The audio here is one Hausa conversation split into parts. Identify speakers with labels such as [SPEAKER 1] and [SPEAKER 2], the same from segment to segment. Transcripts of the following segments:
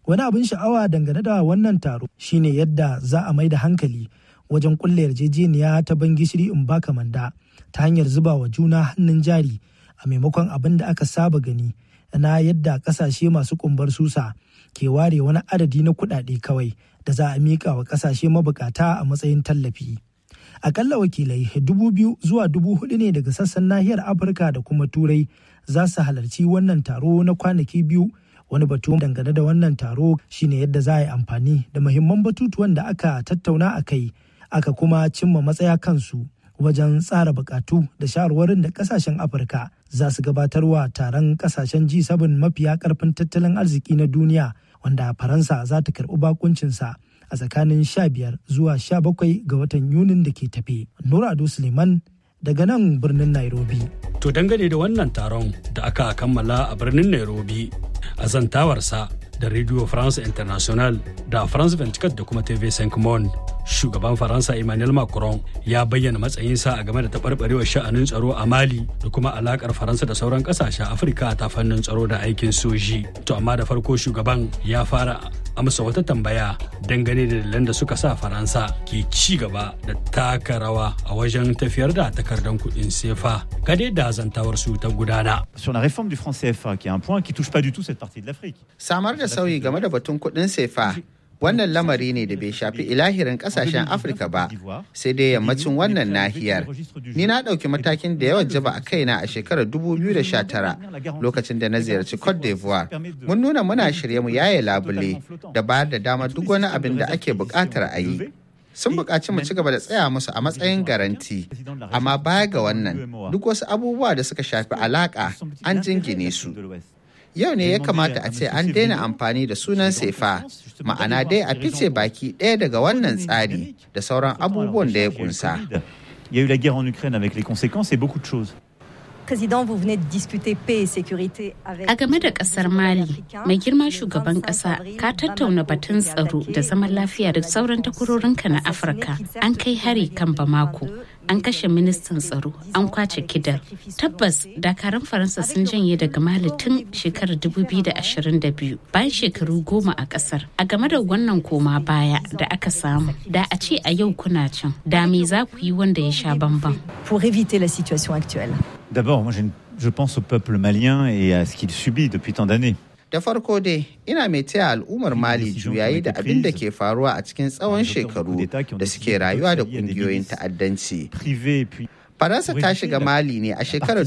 [SPEAKER 1] Wani abin sha'awa dangane da wannan taro shine yadda za a mai da hankali wajen kulle yarjejeniya ta ban gishiri in baka manda ta hanyar zuba wa juna hannun jari a maimakon abin da aka saba gani na yadda kasashe masu kumbar susa ke ware wani adadi na kuɗaɗe kawai da za a miƙa wa kasashe mabukata a matsayin tallafi. Akalla wakilai dubu biyu zuwa dubu hudu ne daga sassan nahiyar Afirka da kuma Turai za su halarci wannan taro na kwanaki biyu wani batu dangane da wannan taro shine yadda za a yi amfani da muhimman batutuwan da aka tattauna a kai aka kuma cimma matsaya kansu wajen tsara bukatu da shawarwarin da kasashen afirka za su gabatarwa taron kasashen g7 mafiya karfin tattalin arziki na duniya wanda faransa za ta karbi bakuncinsa a tsakanin 15 zuwa 17 ga watan yunin da ke tafe nura ado suleiman daga nan birnin nairobi
[SPEAKER 2] To dangane da wannan taron da aka kammala a birnin Nairobi a zantawarsa da Radio France International da France 24 da kuma TV5 Monde. Shugaban Faransa Emmanuel Macron ya bayyana matsayinsa a game da taɓarɓarewar sha'anin tsaro a Mali da kuma alakar Faransa da sauran ƙasashen Afirka ta fannin tsaro da aikin soji. To amma da farko shugaban ya fara amsa wata tambaya dangane da dalilan da suka sa Faransa ke ci gaba da taka rawa a wajen tafiyar da takardar kuɗin sefa. Gade da zantawar su ta gudana.
[SPEAKER 3] Sur la réforme du franc CFA, qui est un point qui touche pas du tout cette partie de l'Afrique.
[SPEAKER 4] Samar da sauyi game da batun kuɗin sefa wannan lamari ne da bai shafi ilahirin kasashen afirka ba sai dai yammacin wannan nahiyar ni na ɗauki matakin da yawan jaba a kaina a shekarar 2019 lokacin da na ziyarci cote d'ivoire mun nuna muna shirye mu yaye labule da bayar da damar duk wani abin da ake buƙatar a yi sun buƙaci mu ci gaba da tsaya musu a matsayin garanti amma baya ga wannan duk wasu abubuwa da suka shafi alaƙa an jingine su yau ne ya kamata a ce an daina amfani da sunan sefa ma'ana dai a fice baki ɗaya daga wannan tsari da sauran abubuwan da ya kunsa.
[SPEAKER 3] Il y a eu la guerre en Ukraine avec les conséquences et beaucoup de choses.
[SPEAKER 5] Président, vous venez de discuter paix et sécurité avec
[SPEAKER 6] A game da kasar Mali, mai girma shugaban kasa ka tattauna batun tsaro da zaman lafiya da sauran takwarorinka na Afirka. An kai hari kan Bamako, an kashe ministan tsaro, an kwace kidar. Tabbas, dakarun Faransa sun janye daga Mali tun shekarar 2022 bayan shekaru goma a kasar. A game da wannan koma baya da aka samu, da a ce a yau kuna can, da me za ku yi wanda ya sha bamban.
[SPEAKER 5] pour éviter la situation actuelle.
[SPEAKER 3] D'abord, moi, j'ai une- je pense au peuple malien et à ce qu'il subit depuis tant d'années.
[SPEAKER 4] Da farko dai, ina mai taya al'ummar Mali juyayi da abin da ke faruwa a cikin tsawon shekaru da suke rayuwa da ƙungiyoyin ta'addanci.
[SPEAKER 3] Privé et puis
[SPEAKER 4] Faransa ta shiga Mali ne a shekarar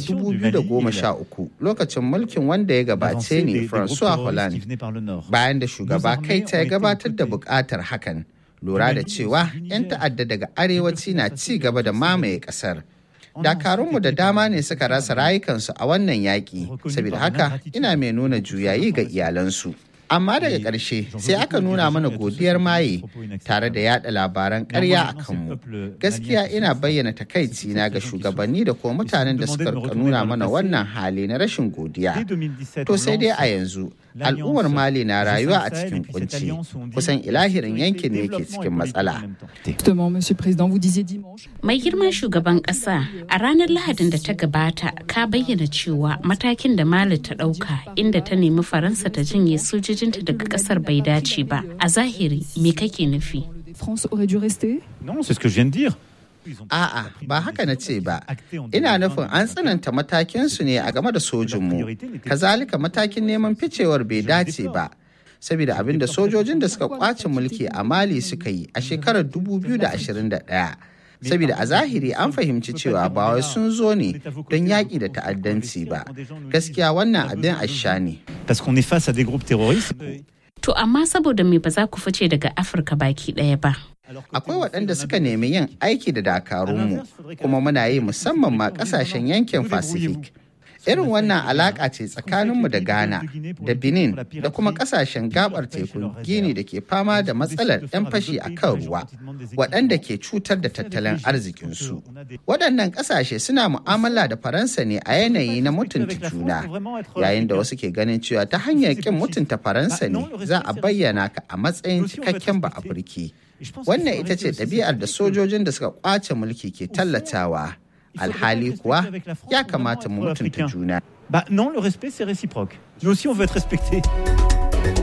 [SPEAKER 4] 2013 lokacin mulkin wanda ya gabace
[SPEAKER 3] l'avancée des-
[SPEAKER 4] ne
[SPEAKER 3] des groupes
[SPEAKER 4] François
[SPEAKER 3] terroristes qui
[SPEAKER 4] Hollande.
[SPEAKER 3] venaient par le nord.
[SPEAKER 4] bayan da shugaba
[SPEAKER 3] Nos
[SPEAKER 4] kai
[SPEAKER 3] armées
[SPEAKER 4] ta
[SPEAKER 3] ont été
[SPEAKER 4] gabatar da
[SPEAKER 3] aux côtés.
[SPEAKER 4] bukatar hakan lura da cewa 'yan ta'adda daga arewaci na ci gaba da mamaye kasar dakarunmu da dama ne suka rasa rayukansu a wannan yaƙi saboda haka ina mai nuna juyayi ga iyalansu amma daga ƙarshe sai aka nuna mana godiyar maye tare da yada labaran ƙarya a kanmu gaskiya ina bayyana takaici na ga shugabanni da kuma mutanen da suka rika nuna mana wannan hali na rashin godiya
[SPEAKER 3] Dès 2017,
[SPEAKER 4] To sai dai a
[SPEAKER 3] Hollande
[SPEAKER 4] yanzu al'ummar Mali na rayuwa a cikin kunci kusan ilahirin yankin ne ke cikin matsala.
[SPEAKER 7] Justement, Monsieur le Président, vous disiez dimanche.
[SPEAKER 6] Mai girma shugaban ƙasa a ranar Lahadin da ta gabata ka bayyana cewa matakin da Mali ta ɗauka inda ta nemi Faransa ta jinye sojojinta daga ƙasar bai dace ba. A zahiri me kake nufi?
[SPEAKER 7] France aurait dû rester
[SPEAKER 3] Non, c'est ce que je viens de dire.
[SPEAKER 4] A'a, ba haka na ce ba. Ina nufin an tsananta matakinsu ne a game da sojinmu. Kazalika matakin neman ficewar bai dace ba. Saboda abin da sojojin da suka kwace mulki a Mali suka yi a shekarar 2021. Saboda a zahiri an fahimci cewa ba wai sun zo ne don yaƙi da ta'addanci ba. Gaskiya wannan abin asha ne.
[SPEAKER 3] Parce qu'on est face à des groupes terroristes.
[SPEAKER 6] To amma saboda me ba za ku fice daga Afirka baki ɗaya ba.
[SPEAKER 4] Akwai waɗanda suka nemi yin aiki da dakarunmu kuma muna yi musamman ma ƙasashen yankin Pacific. Irin wannan alaƙa ce tsakaninmu da Ghana, da Benin, da kuma ƙasashen gabar tekun Gini da ke fama da matsalar 'yan fashi a kan ruwa, waɗanda ke cutar da tattalin arzikinsu. Waɗannan ƙasashe suna mu'amala da Faransa ne a yanayi na mutunta juna, yayin da wasu ke ganin cewa ta hanyar ƙin mutunta Faransa ne za a bayyana ka a matsayin cikakken ba Afirki. Wannan ita ce ɗabi'ar da sojojin da suka ƙwace mulki ke tallatawa. Alhali kuwa ya kamata mu mutunta juna.
[SPEAKER 3] Bah non, le respect c'est réciproque. Nous aussi on veut être respectés.